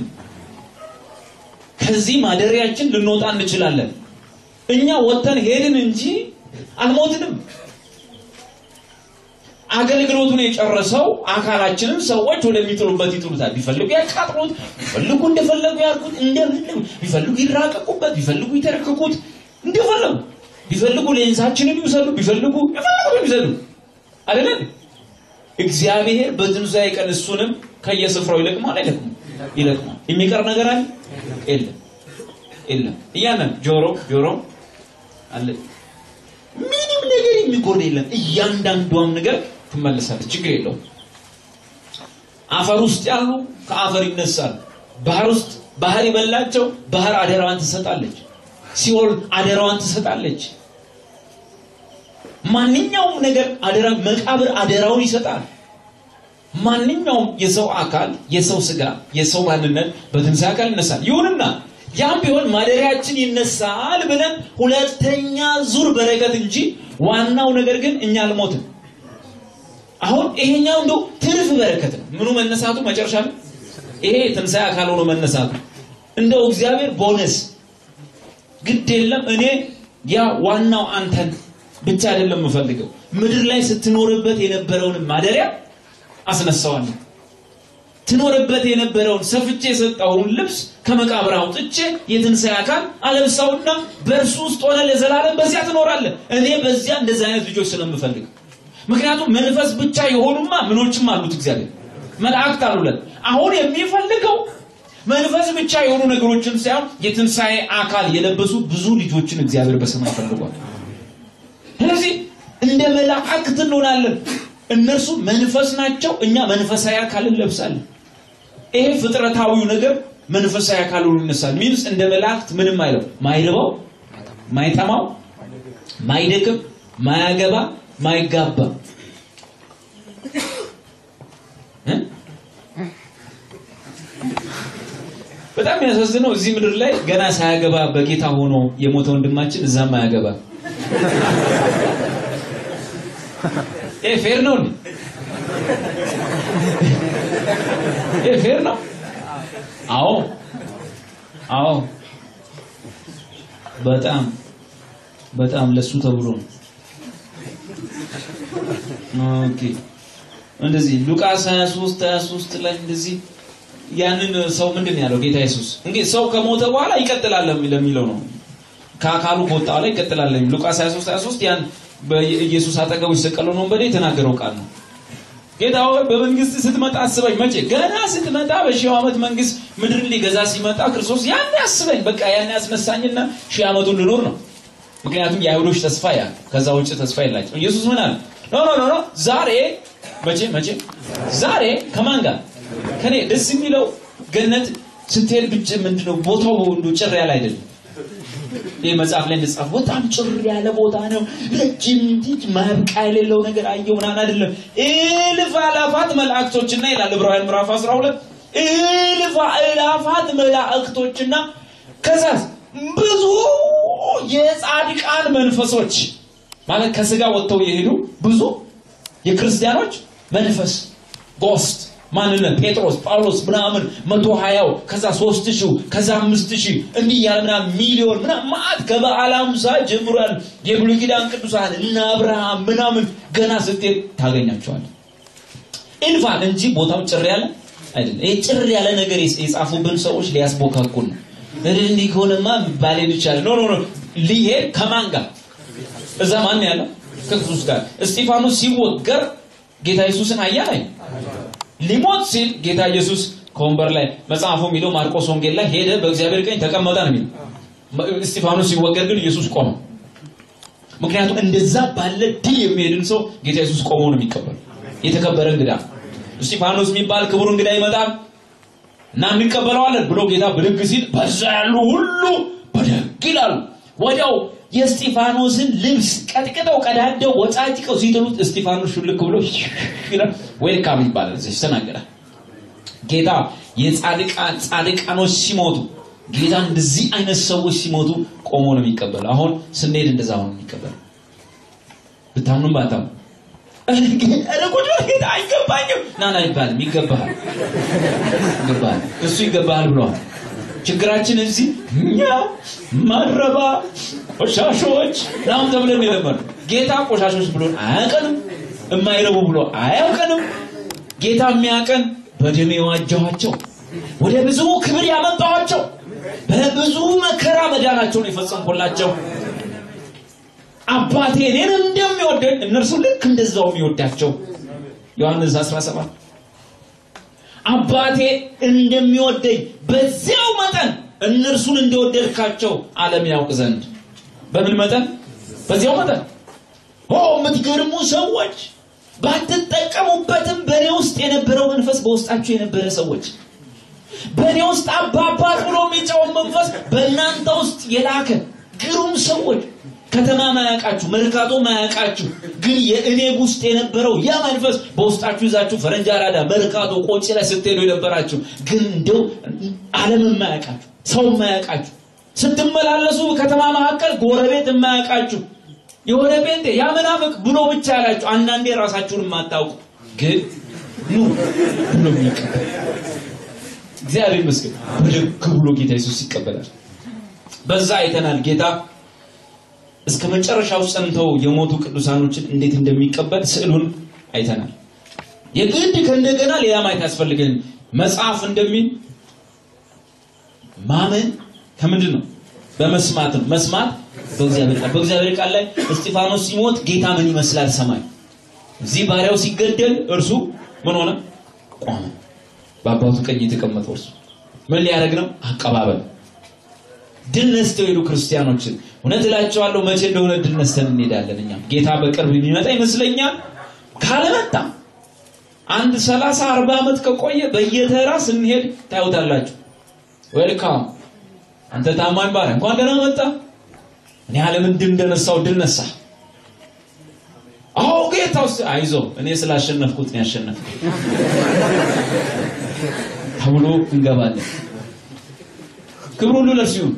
ከዚህ ማደሪያችን ልንወጣ እንችላለን። እኛ ወጥተን ሄድን እንጂ አልሞትንም። አገልግሎቱን የጨረሰው አካላችንን ሰዎች ወደሚጥሉበት ይጥሉታል። ቢፈልጉ ያቃጥሉት፣ ቢፈልጉ እንደፈለጉ ያርጉት፣ እንደፈለጉ ቢፈልጉ ይራቀቁበት፣ ቢፈልጉ ይተረክኩት፣ እንደፈለጉ ቢፈልጉ ሌንሳችንን ይውሰዱ፣ ቢፈልጉ የፈለጉ ይውሰዱ። አይደለም እግዚአብሔር በትንሣኤ ቀን እሱንም ከየስፍራው ይለቅማል። አይለቅም? ይለቅማል። የሚቀር ነገር አለ? የለም፣ የለም። እያንዳንዱ ጆሮ ጆሮ አለ ምንም ነገር የሚጎል የለም። እያንዳንዷም ነገር ትመለሳለች። ችግር የለውም። አፈር ውስጥ ያሉ ከአፈር ይነሳሉ። ባህር ውስጥ ባህር የበላቸው ባህር አደራዋን ትሰጣለች። ሲኦል አደራዋን ትሰጣለች። ማንኛውም ነገር አደራ መቃብር አደራውን ይሰጣል። ማንኛውም የሰው አካል የሰው ስጋ የሰው ማንነት በትንሣኤ አካል ይነሳል። ይሁንና ያም ቢሆን ማደሪያችን ይነሳል ብለን ሁለተኛ ዙር በረከት እንጂ ዋናው ነገር ግን እኛ አልሞትም። አሁን ይሄኛው እንደው ትርፍ በረከት ነው። ምኑ መነሳቱ መጨረሻ ነው። ይሄ ትንሣኤ አካል ሆኖ መነሳቱ እንደው እግዚአብሔር ቦነስ ግድ የለም እኔ ያ ዋናው አንተን ብቻ አይደለም የምፈልገው ምድር ላይ ስትኖርበት የነበረውን ማደሪያ አስነሳዋለሁ። ትኖርበት የነበረውን ሰፍቼ የሰጠውን ልብስ ከመቃብር አውጥቼ የትንሣኤ አካል አለብሳውና በእርሱ ውስጥ ሆነ ለዘላለም በዚያ ትኖራለህ። እኔ በዚያ እንደዚህ አይነት ልጆች ስለምፈልግ ምክንያቱም መንፈስ ብቻ የሆኑማ ምኖችም አሉት እግዚአብሔር መላእክት አሉለት። አሁን የሚፈልገው መንፈስ ብቻ የሆኑ ነገሮችን ሳይሆን የትንሣኤ አካል የለበሱ ብዙ ልጆችን እግዚአብሔር በሰማይ ፈልጓል። ስለዚህ እንደ መላእክት እንሆናለን። እነርሱ መንፈስ ናቸው፣ እኛ መንፈሳዊ አካል እንለብሳለን። ይሄ ፍጥረታዊው ነገር መንፈሳዊ አካል ሆኖ ይነሳል። ሚንስ እንደ መላእክት ምንም አይለው፣ ማይርበው፣ ማይጠማው፣ ማይደክም፣ ማያገባ፣ ማይጋባ በጣም የሚያሳዝነው እዚህ ምድር ላይ ገና ሳያገባ በጌታ ሆኖ የሞተ ወንድማችን እዛም አያገባ። ይሄ ፌር ነው እንዴ? ይሄ ፌር ነው? አዎ አዎ። በጣም በጣም ለሱ ተብሎ ነው። ኦኬ እንደዚህ ሉቃስ 23 23 ላይ እንደዚህ ያንን ሰው ምንድን ነው ያለው ጌታ ኢየሱስ እንግዲህ ሰው ከሞተ በኋላ ይቀጥላል ለሚለው ነው ከአካሉ ከወጣ በኋላ ይቀጥላል ለሚለው ሉቃስ 23 23 ያን በኢየሱስ አጠገቡ የተሰቀለውን ወንበዴ የተናገረው ቃል ነው። ጌታ ሆይ በመንግስት ስትመጣ አስበኝ። መቼ ገና ስትመጣ በሺው ዓመት መንግስት ምድርን ሊገዛ ሲመጣ ክርስቶስ ያን አስበኝ። በቃ ያን ያስነሳኝና ሺህ ዓመቱን ልኖር ነው። ምክንያቱም የአይሁዶች ተስፋ ያ ከዛ ውጭ ተስፋ የላቸው። ኢየሱስ ምን አለ? ኖ ኖ ኖ ኖ ዛሬ መቼ መቼ ዛሬ ከማን ጋር ከኔ ደስ የሚለው ገነት ስትሄድ ብቻ ምንድነው ቦታው እንዱ ጭር ያለ አይደለም። ይህ መጽሐፍ ላይ እንደጻፈ በጣም ጭር ያለ ቦታ ነው። ረጅም እንዲህ ማብቂያ የሌለው ነገር አየሁ ምናምን አይደለም። እልፍ አላፋት መላእክቶችና ይላል ዕብራውያን ምዕራፍ 12 እልፍ አላፋት መላእክቶችና ከዛስ ብዙ የጻድቃን መንፈሶች ማለት ከስጋ ወጥተው የሄዱ ብዙ የክርስቲያኖች መንፈስ ጎስት ማንነት ጴጥሮስ ጳውሎስ ምናምን መቶ ሀያው ከዛ ሶስት ሺው ከዛ አምስት ሺህ እንዲህ ያለ ምናምን ሚሊዮን ምናምን ማዕት ከበዓለ ሃምሳ ጀምሮ ያሉ የብሉይ ኪዳን ቅዱሳን እነ አብርሃም ምናምን ገና ስትሄድ ታገኛቸዋል። ኢንፋን እንጂ ቦታው ጭር ያለ አይደለም። ይሄ ጭር ያለ ነገር የጻፉብን ሰዎች ሊያስቦካኩን ነው። እንዲህ ከሆነማ ባሌን ይቻላል። ኖ ኖ ኖ ሊሄድ ከማን ጋር እዛ ማን ያለው ከክርስቶስ ጋር እስጢፋኖስ ሲወገር ጌታ ኢየሱስን አያ ላይ ሊሞት ሲል ጌታ ኢየሱስ ከወንበር ላይ መጽሐፉ የሚለው ማርቆስ ወንጌል ላይ ሄደ በእግዚአብሔር ቀኝ ተቀመጠ ነው የሚለው። እስጢፋኖስ ሲወገር ግን ኢየሱስ ቆመ። ምክንያቱም እንደዛ ባለ ድል የሚሄድን ሰው ጌታ ኢየሱስ ቆሞ ነው የሚቀበል። የተከበረ እንግዳ እስጢፋኖስ የሚባል ክቡር እንግዳ ይመጣል እና እንቀበለዋለን ብሎ ጌታ ብድግ ሲል በዛ ያሉ ሁሉ በደግ ይላሉ። ወዲያው የእስጢፋኖስን ልብስ ቀጥቅጠው ቀዳደው ወጫጭቀው ሲጥሉት እስጢፋኖስ ሹልክ ብሎ ዌልካም ይባላል። እዚህ ተናገራል። ጌታ የጻድቃን ጻድቃኖች ሲሞቱ ጌታ እንደዚህ አይነት ሰዎች ሲሞቱ ቆሞ ነው የሚቀበለው። አሁን ስንሄድ እንደዛ ሆኖ የሚቀበለው ብታምኑም ባታምኑ ኧረ ቁጭ በል ጌታ አይገባኝም ና ና አይባልም። ይገባሃል፣ ይገባሃል፣ እሱ ይገባሃል ብለዋል። ችግራችን እዚህ እኛ ማረባ ቆሻሾች ናም ተብለን የለመኑ ጌታ ቆሻሾች ብሎን አያውቀንም። የማይረቡ ብሎ አያውቀንም። ጌታ የሚያውቀን በደሜ የዋጀኋቸው ወደ ብዙ ክብር ያመጣኋቸው በብዙ መከራ መዳናቸውን የፈጸምኩላቸው አባቴ እኔን እንደሚወደኝ እነርሱ ልክ እንደዛው የሚወዳቸው ዮሐንስ 17 አባቴ እንደሚወደኝ በዚያው መጠን እነርሱን እንደወደድካቸው ዓለም ያውቅ ዘንድ በምን መጠን በዚያው መጠን ኦ የምትገርሙ ሰዎች ባትጠቀሙበትም በእኔ ውስጥ የነበረው መንፈስ በውስጣችሁ የነበረ ሰዎች በእኔ ውስጥ አባባት ብሎ የሚጫወት መንፈስ በእናንተ ውስጥ የላከ ግሩም ሰዎች ከተማ ማያውቃችሁ መርካቶ ማያውቃችሁ ግን የእኔ ውስጥ የነበረው ያ መንፈስ በውስጣችሁ ይዛችሁ ፈረንጅ አራዳ መርካቶ ቆጪ ላይ ስትሄዱ የነበራችሁ ግን እንደው ዓለም የማያውቃችሁ ሰው የማያውቃችሁ ስትመላለሱ ከተማ መካከል ጎረቤት የማያውቃችሁ የሆነ ጴንጤ ያ ምናፍቅ ብሎ ብቻ ያላችሁ አንዳንዴ ራሳችሁን የማታውቁ ግን ኑ ብሎ የሚቀበል እግዚአብሔር ይመስገን ብድግ ብሎ ጌታ ኢየሱስ ይቀበላል። በዛ አይተናል ጌታ እስከ መጨረሻው ጸንተው የሞቱ ቅዱሳኖችን እንዴት እንደሚቀበል ስዕሉን አይተናል። የግድ ከእንደገና ሌላ ማየት ያስፈልገን መጽሐፍ እንደሚል ማመን ከምንድን ነው? በመስማት ነው። መስማት በእግዚአብሔር ቃል በእግዚአብሔር ቃል ላይ እስጢፋኖስ ሲሞት ጌታ ምን ይመስላል ሰማይ እዚህ ባሪያው ሲገደል እርሱ ምን ሆነ? ቆመ። በአባቱ ቀኝ የተቀመጠው እርሱ ምን ሊያደርግ ነው? አቀባበል ድል ነስተው ሄዱ ክርስቲያኖችን። እውነት እላቸዋለሁ መቼ እንደሆነ ድል ነስተን እንሄዳለን። እኛም ጌታ በቅርብ የሚመጣ ይመስለኛል። ካለመጣ አንድ ሰላሳ አርባ ዓመት ከቆየ በየተራ ስንሄድ ታዩታላችሁ። ዌልካም አንተ ታማኝ ባሪያ እንኳን ደህና መጣ። እኔ ዓለምን ድል እንደነሳው ድል ነሳ። አዎ ጌታ ውስጥ አይዞ እኔ ስላሸነፍኩት ነው ያሸነፍኩት ተብሎ እንገባለን። ክብሩ ሁሉ ለእርሱ ይሁን።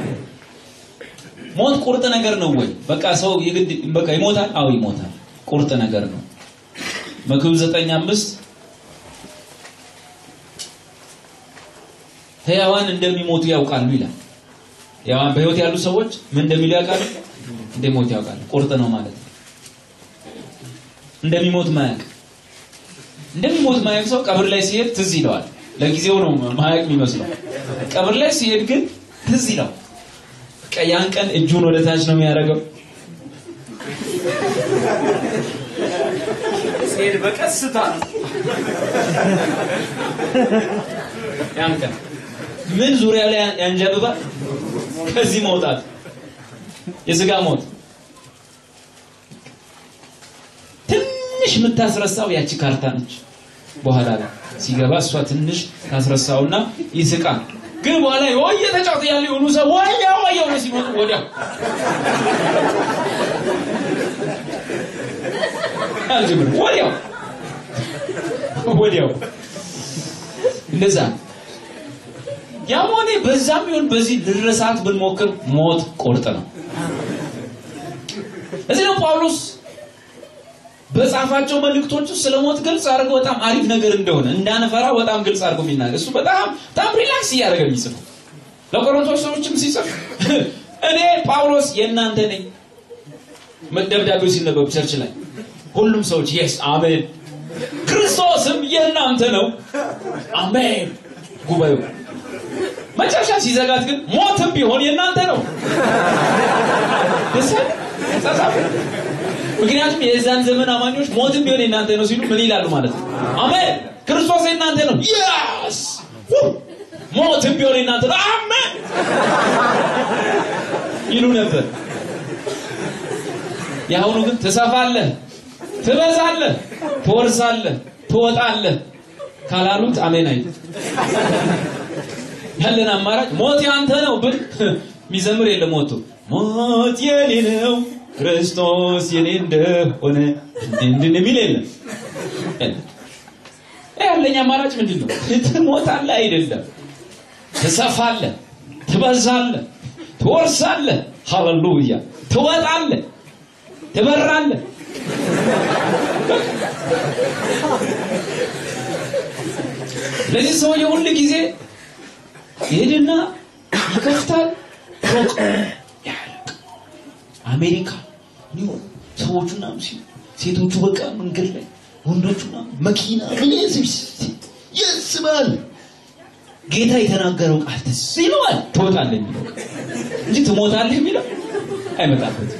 ሞት ቁርጥ ነገር ነው ወይ? በቃ ሰው የግድ በቃ ይሞታል? አዎ ይሞታል። ቁርጥ ነገር ነው። መክብብ ዘጠኝ አምስት ሕያዋን እንደሚሞቱ ያውቃሉ ይላል። ያው በህይወት ያሉ ሰዎች ምን እንደሚሉ ያውቃሉ? እንደሞት ያውቃሉ። ቁርጥ ነው ማለት ነው። እንደሚሞት ማያውቅ እንደሚሞት ማያውቅ ሰው ቀብር ላይ ሲሄድ ትዝ ይለዋል። ለጊዜው ነው ማያውቅ የሚመስለው። ቀብር ላይ ሲሄድ ግን ትዝ ይለው። በቃ ያን ቀን እጁን ወደ ታች ነው የሚያደርገው። ሲሄድ በቀስታ ነው ያን ቀን ምን ዙሪያ ላይ ያንዣብባል? ከዚህ መውጣት የስጋ ሞት ትንሽ የምታስረሳው ያቺ ካርታ ነች። በኋላ ላይ ሲገባ እሷ ትንሽ ታስረሳውና ይስቃል። ግን በኋላ ወየ ተጫውት ያለ የሆኑ ሰው ወየ ወየ ነው ሲመጡ ወዲያው አልጀምር ወዲያው ወዲያው እንደዛ ያም ሆነ በዛም ይሁን በዚህ ልረሳት ብንሞክር ሞት ቁርጥ ነው። እዚህ ነው ጳውሎስ በጻፋቸው መልእክቶች ውስጥ ስለ ሞት ግልጽ አድርጎ በጣም አሪፍ ነገር እንደሆነ እንዳንፈራ በጣም ግልጽ አድርጎ የሚናገር እሱ በጣም በጣም ሪላክስ እያደረገ የሚጽፈው ለቆሮንቶስ ሰዎችም ሲጽፍ እኔ ጳውሎስ የእናንተ ነኝ። ደብዳቤው ሲነበብ ቸርች ላይ ሁሉም ሰዎች የስ አሜን፣ ክርስቶስም የእናንተ ነው አሜን። ጉባኤው መጨረሻ ሲዘጋት ግን ሞትም ቢሆን የእናንተ ነው። ደስ ጻጻፍ ምክንያቱም የዛን ዘመን አማኞች ሞትም ቢሆን የእናንተ ነው ሲሉ ምን ይላሉ ማለት ነው? አሜን ክርስቶስ የእናንተ ነው። ያስ ሞትም ቢሆን የእናንተ ነው። አሜን ይሉ ነበር። የአሁኑ ግን ትሰፋለህ፣ ትበዛለህ፣ ትወርሳለህ፣ ትወጣለህ ካላሉት አሜን አይሉ ያለን አማራጭ ሞት ያንተ ነው ብል የሚዘምር የለም። ሞቱ ሞት የኔ ነው ክርስቶስ የኔ እንደሆነ እንድን የሚል የለም። ያለኝ አማራጭ ምንድን ነው? ትሞታለህ አይደለም፣ ትሰፋለህ፣ ትበዛለህ፣ ትወርሳለህ፣ ሃሌሉያ፣ ትወጣለህ፣ ትበራለህ። ለዚህ ሰውዬ ሁል ጊዜ ይሄድና ይከፍታል ፎቅ ያልቅ አሜሪካ ኒው ሰዎቹ ምናምን ሲሉ ሴቶቹ በቃ መንገድ ላይ ወንዶቹ ምናምን መኪና ምን ያስባል ጌታ የተናገረው ቃል ትዝ ይለዋል ትወጣለህ የሚለው እንጂ ትሞታለህ የሚለው አይመጣበትም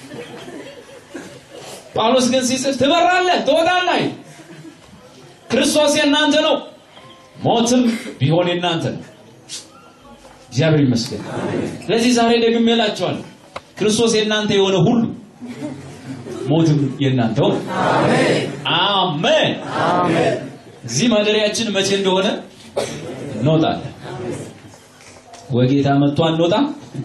ጳውሎስ ግን ሲጽፍ ትበራለህ ትወጣለህ ክርስቶስ የእናንተ ነው ሞትም ቢሆን የእናንተ ነው እግዚአብሔር ይመስገን። ስለዚህ ዛሬ ደግሜ እላችኋለሁ ክርስቶስ የእናንተ የሆነ ሁሉ ሞትም የእናንተው ነው። አሜን። እዚህ ማደሪያችን መቼ እንደሆነ እንወጣለን። ወይ ጌታ መጥቶ አንወጣም፣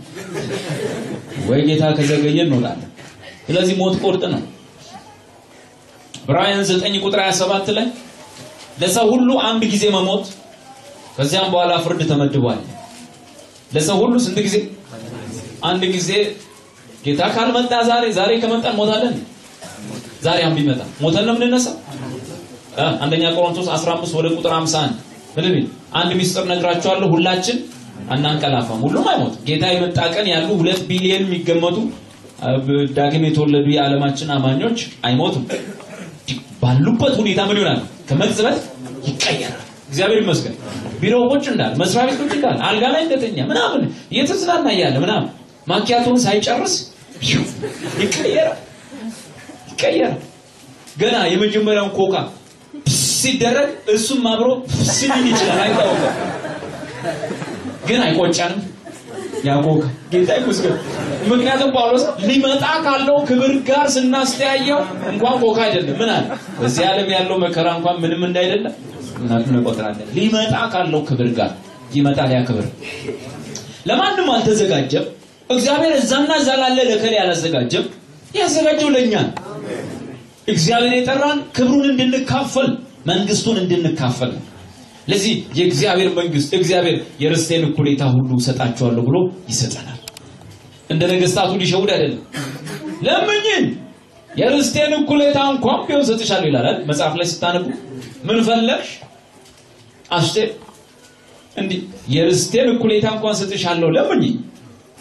ወይ ጌታ ከዘገየ እንወጣለን። ስለዚህ ሞት ቁርጥ ነው። ዕብራውያን 9 ቁጥር 27 ላይ ለሰው ሁሉ አንድ ጊዜ መሞት ከዚያም በኋላ ፍርድ ተመድቧል። ለሰው ሁሉ ስንት ጊዜ? አንድ ጊዜ። ጌታ ካልመጣ ዛሬ ዛሬ ከመጣን ሞታለን። ዛሬ አሁን ቢመጣ ሞተን ነው የምንነሳው። አንደኛ ቆሮንቶስ 15 ወደ ቁጥር 51 ምንም አንድ ሚስጥር ነግራችኋለሁ፣ ሁላችን አናንቀላፋም፣ ሁሉም አይሞት። ጌታ የመጣ ቀን ያሉ ሁለት ቢሊዮን የሚገመቱ ዳግም የተወለዱ የዓለማችን አማኞች አይሞቱም። ባሉበት ሁኔታ ምን ይሆናል? ከመቅጽበት ይቀየራል። እግዚአብሔር ይመስገን። ቢሮ ቁጭ እንዳለ መስሪያ ቤት ቁጭ እንዳለ አልጋ ላይ እንደተኛ ምናምን እየተዝናና እያለ ምናምን ማኪያቶን ሳይጨርስ ይቀየራል ይቀየራል። ገና የመጀመሪያውን ኮካ ሲደረግ እሱም አብሮ ስሊል ይችላል፣ አይታወቅም። ግን አይቆጨንም ያ ኮካ። ጌታ ይመስገን። ምክንያቱም ጳውሎስ ሊመጣ ካለው ክብር ጋር ስናስተያየው እንኳን ኮካ አይደለም ምን አለ በዚህ ዓለም ያለው መከራ እንኳን ምንም እንዳይደለም እንቆጥራለን። ሊመጣ ካለው ክብር ጋር ይመጣል። ያ ክብር ለማንም አልተዘጋጀም። እግዚአብሔር እዛና እዛ ላለ ለከሌ አላዘጋጀም። ያዘጋጀው ለእኛ ነው። እግዚአብሔር የጠራን ክብሩን እንድንካፈል መንግስቱን እንድንካፈል ነው። ለዚህ የእግዚአብሔር መንግስት እግዚአብሔር የርስቴን እኩሌታ ሁሉ እሰጣችኋለሁ ብሎ ይሰጠናል። እንደ ነገስታቱ ሊሸውድ አይደለም። ለምኝን የርስቴን እኩሌታ እንኳን ቢሆን ሰጥሻለሁ ይላል መጽሐፍ ላይ ስታነቡ ምን ፈለግሽ አስቴር እንዲህ የርስቴን እኩሌታ እንኳን ሰጥሻለሁ ለምኝ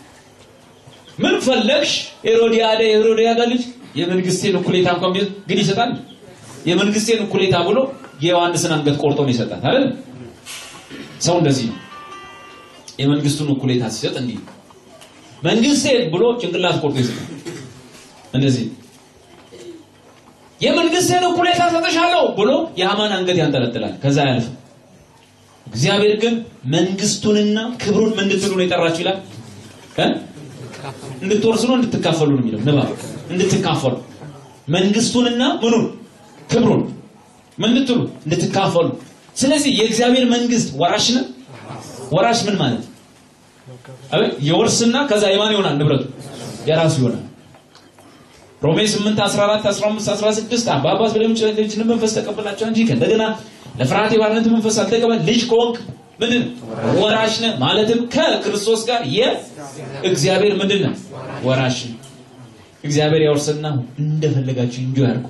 ምን ፈለግሽ? ሄሮዲያዳ የሄሮዲያዳ ልጅ የመንግስቴን እኩሌታ እንኳን ቢሆን ግን ይሰጣል። የመንግስቴን እኩሌታ ብሎ የዮሐንስን አንገት ቆርጦ ነው ይሰጣል አይደል? ሰው እንደዚህ ነው። የመንግስቱን እኩሌታ ሲሰጥ እንዲህ ነው። መንግስቴን ብሎ ጭንቅላት ቆርጦ ይሰጣል። እንደዚህ ነው። የመንግስቴን እኩሌታ ሰጥሻለሁ ብሎ የሐማን አንገት ያንጠለጥላል። ከዛ አያልፍም። እግዚአብሔር ግን መንግስቱንና ክብሩን ምን እንድትሉ ነው የጠራችሁ ይላል እ እንድትወርሱ ነው እንድትካፈሉ ነው የሚለው ንባብ እንድትካፈሉ መንግስቱንና ምኑን ክብሩን ምን እንድትሉ እንድትካፈሉ ስለዚህ የእግዚአብሔር መንግስት ወራሽ ነው ወራሽ ምን ማለት አቤት የወርስና ከዛ የማን ይሆናል ንብረቱ የራሱ ይሆናል ሮሜ 8 14 15 16 አባባት ብለም ልጅን መንፈስ ተቀበላቸው እንጂ ከእንደገና ለፍርሃት የባርነት መንፈስ አልተቀበል ልጅ ከሆንክ ምንድን ወራሽ ነህ ማለትም ከክርስቶስ ጋር የእግዚአብሔር ምንድን ነው ወራሽ ነህ እግዚአብሔር ያወርስና እንደፈለጋችሁ እንጆ ያርጉ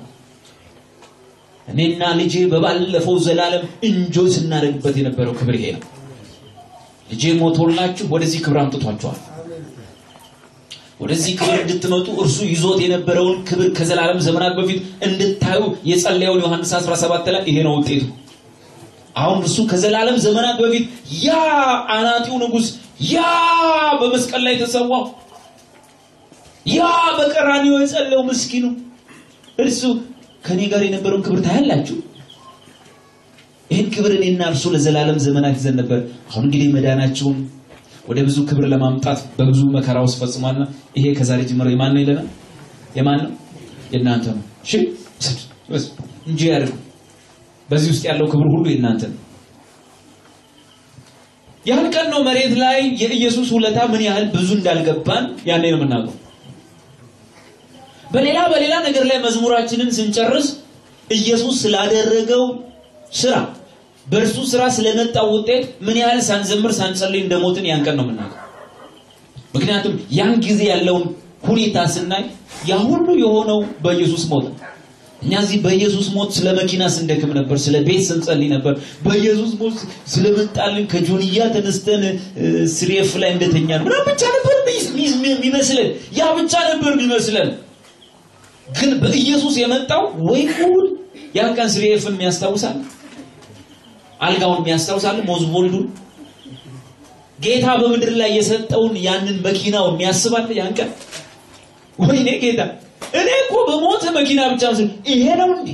እኔና ልጄ በባለፈው ዘላለም እንጆ ስናደርግበት የነበረው ክብር ይሄ ነው ልጄ ሞቶላችሁ ወደዚህ ክብር አምጥቷቸዋል ወደዚህ ክብር እንድትመጡ እርሱ ይዞት የነበረውን ክብር ከዘላለም ዘመናት በፊት እንድታዩ የጸለየውን ዮሐንስ 17 ላይ ይሄ ነው ውጤቱ አሁን እሱ ከዘላለም ዘመናት በፊት ያ አናጢው ንጉስ ያ በመስቀል ላይ ተሰዋው ያ በቀራኒዮ የጸለየው ምስኪኑ እርሱ ከኔ ጋር የነበረውን ክብር ታያላችሁ ይህን ክብር እኔና እርሱ ለዘላለም ዘመናት ይዘን ነበር አሁን እንግዲህ መዳናቸውን ወደ ብዙ ክብር ለማምጣት በብዙ መከራ ውስጥ ፈጽሟልና ይሄ ከዛሬ ጀምሮ የማን ነው ይለናል የማን ነው የእናንተ ነው እሺ እንጂ ያድርጉ በዚህ ውስጥ ያለው ክብር ሁሉ የእናንተ ነው ያን ቀን ነው መሬት ላይ የኢየሱስ ውለታ ምን ያህል ብዙ እንዳልገባን ያኔ ነው የምናውቀው በሌላ በሌላ ነገር ላይ መዝሙራችንን ስንጨርስ ኢየሱስ ስላደረገው ስራ በእርሱ ስራ ስለመጣው ውጤት ምን ያህል ሳንዘምር ሳንጸልይ እንደሞትን ያን ቀን ነው የምናውቀው ምክንያቱም ያን ጊዜ ያለውን ሁኔታ ስናይ ያ ሁሉ የሆነው በኢየሱስ ሞት ነው እኛ እዚህ በኢየሱስ ሞት ስለ መኪና ስንደክም ነበር ስለ ቤት ስንጸልይ ነበር በኢየሱስ ሞት ስለመጣልን ከጆንያ ተነስተን ስሬፍ ላይ እንደተኛ ነው ምናምን ብቻ ነበር የሚመስለን ያ ብቻ ነበር የሚመስለን ግን በኢየሱስ የመጣው ወይ ጉድ ያን ቀን ስሬፍን የሚያስታውሳል አልጋውን የሚያስታውሳል ሞዝቦልዱን ጌታ በምድር ላይ የሰጠውን ያንን መኪናው የሚያስባል ያን ቀን ወይኔ ጌታ እኔ እኮ በሞተ መኪና ብቻ ምስል ይሄ ነው እንዴ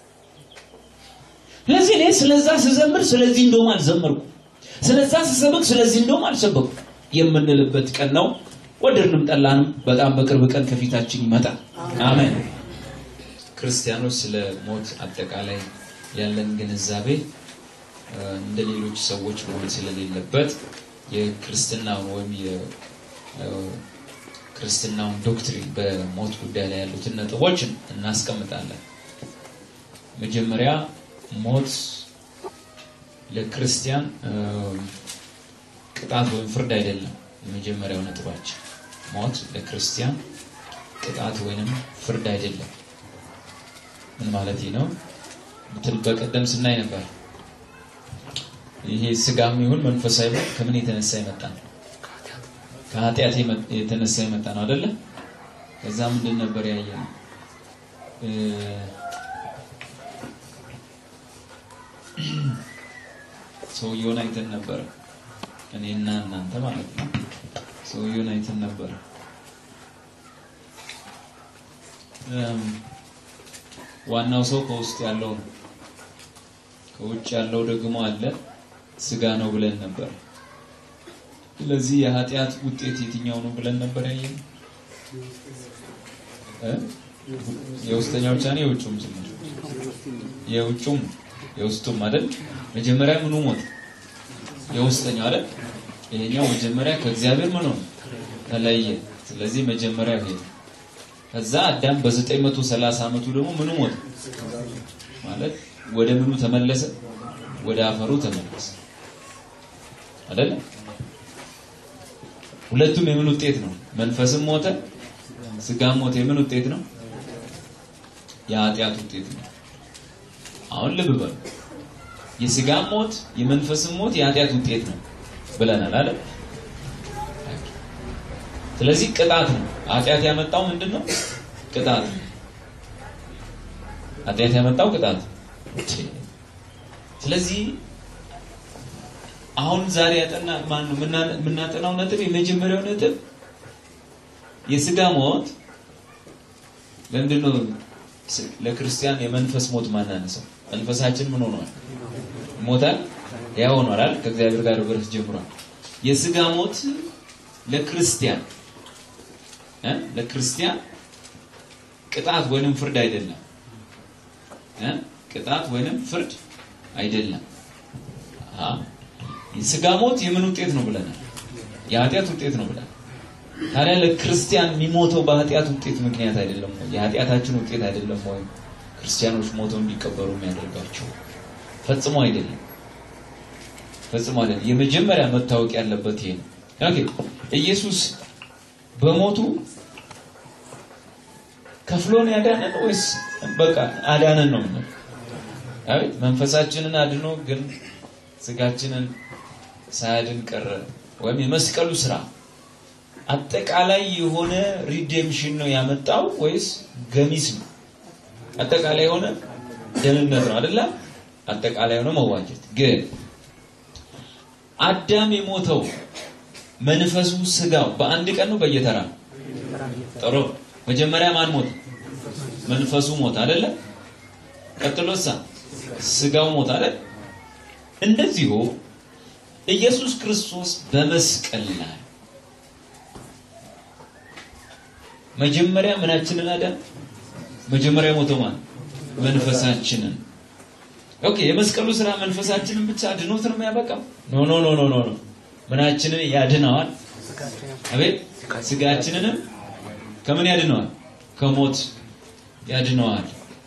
ስለዚህ እኔ ስለዛ ስዘምር ስለዚህ እንደውም አልዘመርኩ ስለዛ ስሰብክ ስለዚህ እንደውም አልሰበኩ የምንልበት ቀን ነው ወደድንም ጠላንም በጣም በቅርብ ቀን ከፊታችን ይመጣል አሜን ክርስቲያኖች ስለ ሞት አጠቃላይ ያለን ግንዛቤ እንደ ሌሎች ሰዎች መሆን ስለሌለበት የክርስትናውን ወይም የክርስትናውን ዶክትሪን በሞት ጉዳይ ላይ ያሉትን ነጥቦች እናስቀምጣለን መጀመሪያ ሞት ለክርስቲያን ቅጣት ወይም ፍርድ አይደለም የመጀመሪያው ነጥባችን ሞት ለክርስቲያን ቅጣት ወይንም ፍርድ አይደለም ምን ማለት ነው ምትል በቀደም ስናይ ነበር ይሄ ስጋም ይሁን መንፈሳዊ ሞት ከምን የተነሳ የመጣ ነው ከኃጢአት የተነሳ የመጣ ነው አይደለ ከዛ ምንድን ነበር ያየ ነው ሰውየውን አይተን ነበረ እኔና እናንተ ማለት ነው ሰውየውን አይተን ነበረ ዋናው ሰው ከውስጥ ያለው ነው ከውጭ ያለው ደግሞ አለ ስጋ ነው ብለን ነበር ስለዚህ የኃጢአት ውጤት የትኛው ነው ብለን ነበር ያየን የውስጠኛው ብቻ ነው የውጭውም ጭምር የውጭውም የውስጡም አይደል መጀመሪያ ምኑ ሞት የውስጠኛው አይደል ይሄኛው መጀመሪያ ከእግዚአብሔር ምን ሆነ ተለየ ስለዚህ መጀመሪያ ይሄ ከዛ አዳም በ930 ዓመቱ ደግሞ ምኑ ሞት ማለት ወደ ምኑ ተመለሰ ወደ አፈሩ ተመለሰ አይደል ሁለቱም የምን ውጤት ነው መንፈስም ሞተ ስጋም ሞተ የምን ውጤት ነው የኃጢአት ውጤት ነው አሁን ልብ በሉ የስጋም ሞት የመንፈስም ሞት የኃጢአት ውጤት ነው ብለናል አይደል ስለዚህ ቅጣት ነው። ኃጢአት ያመጣው ምንድን ነው? ቅጣት ነው። ኃጢአት ያመጣው ቅጣት ነው። ስለዚህ አሁን ዛሬ ያጠና ማን ነው የምናጠናው ነጥብ የመጀመሪያው ነጥብ የስጋ ሞት ለምንድን ነው ለክርስቲያን የመንፈስ ሞት ማናነሳው? መንፈሳችን ምን ሆኗል? ሞታል። ያ ሆኗል አይደል? ከእግዚአብሔር ጋር ህብረት ጀምሯል። የስጋ ሞት ለክርስቲያን እ ለክርስቲያን ቅጣት ወይንም ፍርድ አይደለም እ ቅጣት ወይንም ፍርድ አይደለም። አዎ የስጋ ሞት የምን ውጤት ነው ብለናል? የኃጢአት ውጤት ነው ብለናል። ታዲያ ለክርስቲያን የሚሞተው በኃጢአት ውጤት ምክንያት አይደለም ወይ? የኃጢአታችን ውጤት አይደለም ወይ? ክርስቲያኖች ሞተው እንዲቀበሩ የሚያደርጋቸው ፈጽሞ አይደለም። ፈጽሞ አይደለም። የመጀመሪያ መታወቅ ያለበት ይሄ ነው። ኦኬ ኢየሱስ በሞቱ ከፍሎን ያዳነን ወይስ በቃ አዳነን ነው የምንለው? አቤት መንፈሳችንን አድኖ ግን ስጋችንን ሳያድን ቀረ። ወይም የመስቀሉ ስራ አጠቃላይ የሆነ ሪዴምሽን ነው ያመጣው ወይስ ገሚስ ነው? አጠቃላይ የሆነ ደህንነት ነው አይደለ? አጠቃላይ የሆነ መዋጀት። ግን አዳም የሞተው መንፈሱ ስጋው በአንድ ቀን ነው በየተራ ጥሩ። መጀመሪያ ማን ሞተ? መንፈሱ ሞተ አይደለ? ቀጥሎሳ ስጋው ሞተ አይደል? እንደዚሁ ኢየሱስ ክርስቶስ በመስቀል ላይ መጀመሪያ ምናችንን አዳን? መጀመሪያ ሞተው ማለት መንፈሳችንን። ኦኬ የመስቀሉ ስራ መንፈሳችንን ብቻ አድኖት ነው የሚያበቃው? ኖ ኖ ኖ ኖ ኖ ኖ ምናችንን ያድነዋል? አቤት ስጋችንንም ከምን ያድነዋል? ከሞት ያድነዋል።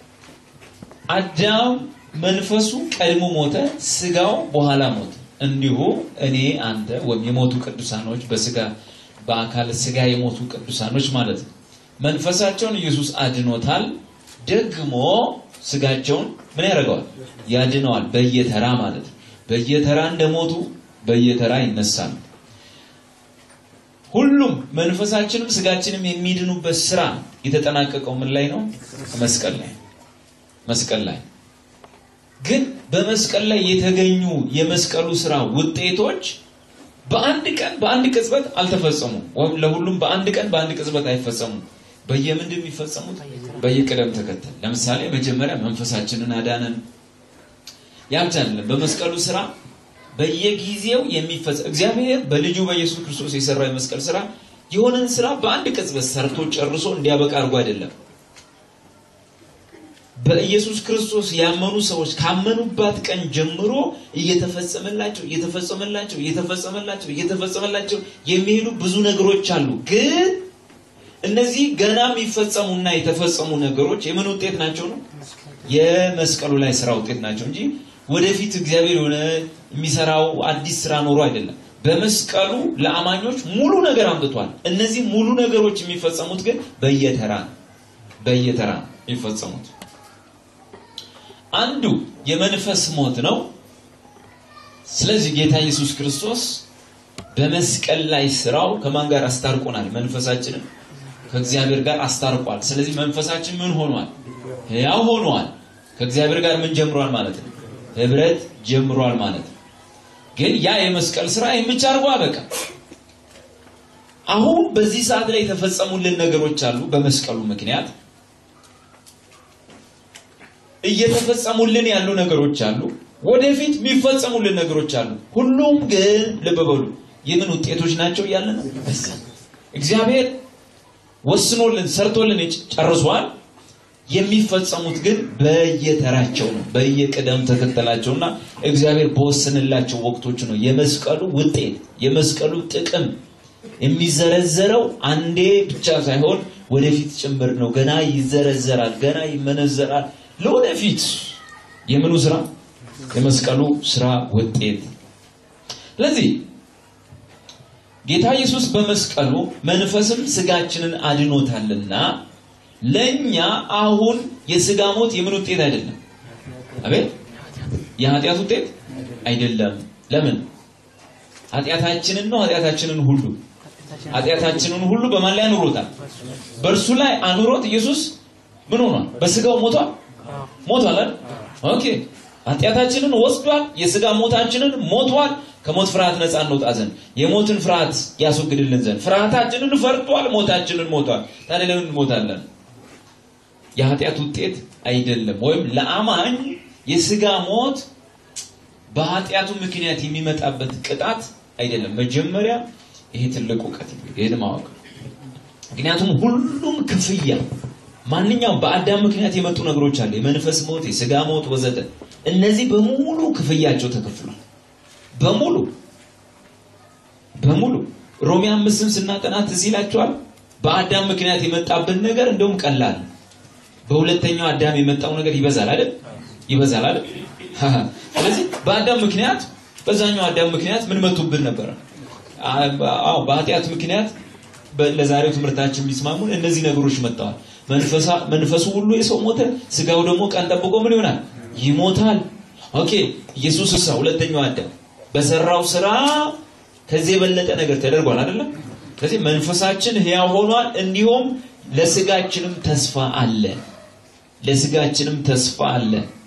አዳም መንፈሱ ቀድሞ ሞተ፣ ስጋው በኋላ ሞተ። እንዲሁ እኔ አንተ ወይም የሞቱ ቅዱሳኖች በስጋ በአካል ስጋ የሞቱ ቅዱሳኖች ማለት ነው። መንፈሳቸውን ኢየሱስ አድኖታል። ደግሞ ስጋቸውን ምን ያደርገዋል? ያድነዋል። በየተራ ማለት ነው። በየተራ እንደሞቱ በየተራ ይነሳሉ። ሁሉም መንፈሳችንም ስጋችንም የሚድኑበት ስራ የተጠናቀቀው ምን ላይ ነው? መስቀል ላይ መስቀል ላይ ግን በመስቀል ላይ የተገኙ የመስቀሉ ስራ ውጤቶች በአንድ ቀን በአንድ ቅጽበት አልተፈጸሙም። ወይም ለሁሉም በአንድ ቀን በአንድ ቅጽበት አይፈጸሙም። በየምንድን የሚፈጸሙት? በየቅደም ተከተል። ለምሳሌ መጀመሪያ መንፈሳችንን አዳነን። ያ ብቻ አይደለም። በመስቀሉ ስራ በየጊዜው የሚፈጸም እግዚአብሔር በልጁ በኢየሱስ ክርስቶስ የሰራው የመስቀል ስራ የሆነን ስራ በአንድ ቅጽበት ሰርቶ ጨርሶ እንዲያበቃ አድርጎ አይደለም። በኢየሱስ ክርስቶስ ያመኑ ሰዎች ካመኑባት ቀን ጀምሮ እየተፈጸመላቸው እየተፈጸመላቸው እየተፈጸመላቸው እየተፈጸመላቸው የሚሄዱ ብዙ ነገሮች አሉ። ግን እነዚህ ገና የሚፈጸሙና የተፈጸሙ ነገሮች የምን ውጤት ናቸው ነው? የመስቀሉ ላይ ስራ ውጤት ናቸው እንጂ ወደፊት እግዚአብሔር የሆነ የሚሰራው አዲስ ስራ ኖሮ አይደለም። በመስቀሉ ለአማኞች ሙሉ ነገር አምጥቷል። እነዚህ ሙሉ ነገሮች የሚፈጸሙት ግን በየተራ በየተራ የሚፈጸሙት አንዱ የመንፈስ ሞት ነው። ስለዚህ ጌታ ኢየሱስ ክርስቶስ በመስቀል ላይ ስራው ከማን ጋር አስታርቆናል? መንፈሳችንን ከእግዚአብሔር ጋር አስታርቋል። ስለዚህ መንፈሳችን ምን ሆኗል? ሕያው ሆኗል። ከእግዚአብሔር ጋር ምን ጀምሯል ማለት ነው? ህብረት ጀምሯል ማለት ነው። ግን ያ የመስቀል ስራ ይህን ብቻ አድርጎ አበቃ። አሁን በዚህ ሰዓት ላይ የተፈጸሙልን ነገሮች አሉ በመስቀሉ ምክንያት እየተፈጸሙልን ያሉ ነገሮች አሉ። ወደፊት የሚፈጸሙልን ነገሮች አሉ። ሁሉም ግን ልብ በሉ የምን ውጤቶች ናቸው እያለ ነው። እግዚአብሔር ወስኖልን ሰርቶልን ጨርሷል። የሚፈጸሙት ግን በየተራቸው ነው፣ በየቅደም ተከተላቸውና እግዚአብሔር በወሰንላቸው ወቅቶች ነው። የመስቀሉ ውጤት የመስቀሉ ጥቅም የሚዘረዘረው አንዴ ብቻ ሳይሆን ወደፊት ጭምር ነው። ገና ይዘረዘራል፣ ገና ይመነዘራል። ለወደፊት የምኑ ስራ የመስቀሉ ስራ ውጤት። ስለዚህ ጌታ ኢየሱስ በመስቀሉ መንፈስም ስጋችንን አድኖታልና ለኛ አሁን የስጋ ሞት የምን ውጤት አይደለም። አቤት የኃጢአት ውጤት አይደለም። ለምን? ኃጢአታችንን ነው ኃጢአታችንን ሁሉ ኃጢአታችንን ሁሉ በማን ላይ አኑሮታል? በእርሱ ላይ አኑሮት ኢየሱስ ምን ሆኗል? በስጋው ሞቷል። ሞቷል አይደል? ኦኬ ኃጢአታችንን ወስዷል። የስጋ ሞታችንን ሞቷል። ከሞት ፍርሃት ነፃ እንውጣ ዘንድ የሞትን ፍርሃት ያስወግድልን ዘንድ ፍርሃታችንን ፈርቷል። ሞታችንን ሞቷል። ታዲያ ለምን እንሞታለን? የኃጢአት ውጤት አይደለም። ወይም ለአማኝ የስጋ ሞት በኃጢአቱ ምክንያት የሚመጣበት ቅጣት አይደለም። መጀመሪያ ይሄ ትልቅ እውቀት ነው። ይሄን ማወቅ ምክንያቱም ሁሉም ክፍያ ማንኛውም በአዳም ምክንያት የመጡ ነገሮች አሉ። የመንፈስ ሞት፣ የስጋ ሞት ወዘተ። እነዚህ በሙሉ ክፍያቸው ተከፍሏል። በሙሉ በሙሉ ሮሜ አምስትም ስናጠናት እዚህ ይላቸዋል። በአዳም ምክንያት የመጣብን ነገር እንደውም ቀላል፣ በሁለተኛው አዳም የመጣው ነገር ይበዛል አይደል? ይበዛል አይደል? ስለዚህ በአዳም ምክንያት በዛኛው አዳም ምክንያት ምን መጡብን ነበረ? አዎ በኃጢአት ምክንያት ለዛሬው ትምህርታችን የሚስማሙን እነዚህ ነገሮች መጥተዋል። መንፈሱ ሁሉ የሰው ሞተ፣ ስጋው ደግሞ ቀን ጠብቆ ምን ይሆናል? ይሞታል። ኦኬ ኢየሱስ እሳ ሁለተኛው አዳም በሰራው ስራ ከዚህ የበለጠ ነገር ተደርጓል አይደለም? ስለዚህ መንፈሳችን ሕያው ሆኗል። እንዲሁም ለስጋችንም ተስፋ አለ። ለስጋችንም ተስፋ አለ።